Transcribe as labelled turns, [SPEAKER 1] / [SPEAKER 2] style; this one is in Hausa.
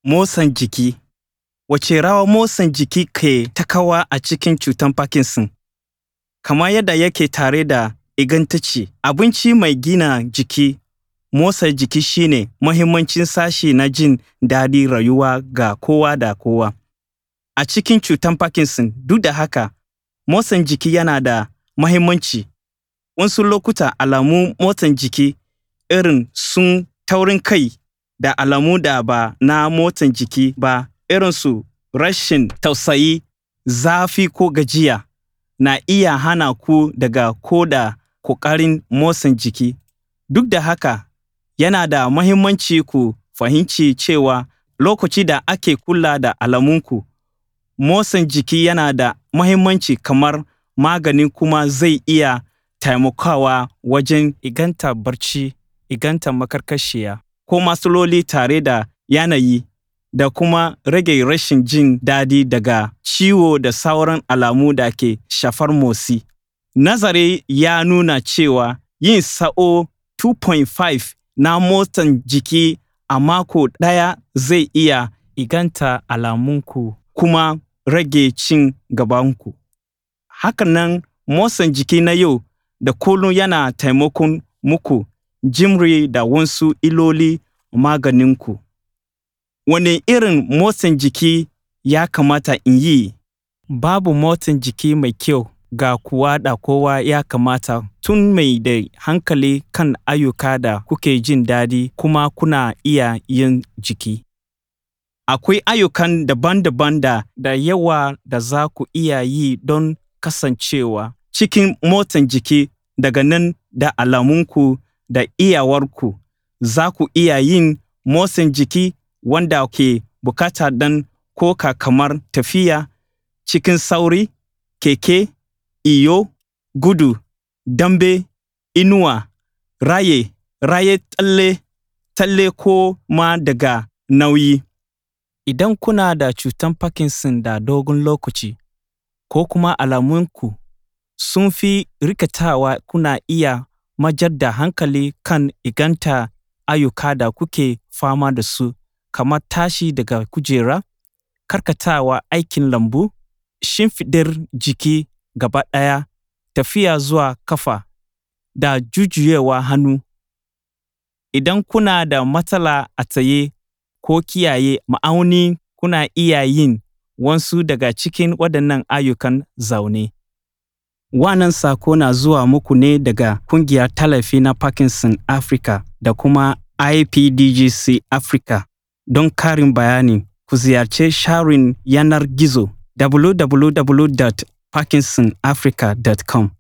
[SPEAKER 1] Motsan jiki Wace rawa motsan jiki ke takawa a cikin cutar Parkinson? Kamar yadda yake tare da ingantacce abinci mai gina jiki, motsa jiki shine muhimmancin sashe na jin daɗin rayuwa ga kowa da kowa. A cikin cutar Parkinson, duk da haka, motsan jiki yana da muhimmanci. Wasu lokuta alamun motsan jiki irin su taurin kai da alamu da ba na motsan jiki ba irin su rashin tausayi, zafi ko gajiya na iya hana ku daga ko da ƙoƙarin motsa jiki. Duk da haka, yana da muhimmanci ku fahimci cewa lokaci da ake kula da alamunku, motsa jiki yana da muhimmanci kamar magani kuma zai iya taimakawa wajen inganta barci, inganta maƙarƙashiya ko matsaloli tare da yanayi da kuma rage rashin jin daɗi daga ciwo da sauran alamu da ke shafar motsi. Nazari ya nuna cewa yin sa'o 2.5 na motsan jiki a mako ɗaya zai iya inganta alamunku kuma rage ci gabanku. Haka nan motsan jiki na yau da kullum yana taimakon muku jimre da wasu illoli maganinku. Wane irin motsan jiki ya kamata in yi? Babu motsan jiki mai kyau ga kowa da kowa ya kamata tun mai da hankali kan ayyuka da kuke jin daɗi kuma kuna iya yin jiki. Akwai ayyukan daban-daban da da yawa da za ku iya yi don kasancewa cikin motsan jiki daga nan da alamunku da iyawarku. Za ku iya yin motsan jiki wanda ke bukata don koka kamar tafiya cikin sauri, keke, iyo, gudu, dambe, inuwa, raye, raye tsalle, tsalle ko ma daga nauyi. Idan kuna da cutar Parkinson da dogon lokaci, ko kuma alamunku sun fi rikitawa kuna iya mayar da hankali kan inganta ayyuka da kuke fama da su kamar tashi daga kujera, karkatawa aikin lambu, shimfiɗar jiki gaba ɗaya, tafiya zuwa ƙafa, da jujjuyawa hannu. Idan kuna da matsala a tsaye ko kiyaye ma'auni kuna iya yin wasu daga cikin waɗannan ayyukan zaune. Wannan sako na zuwa muku ne daga Ƙungiyar Tallafi na Parkinson Africa da kuma IPDGC Africa. Don ƙarin bayani, ku ziyarci sharin yanar gizo www.parkinsonafrica.com.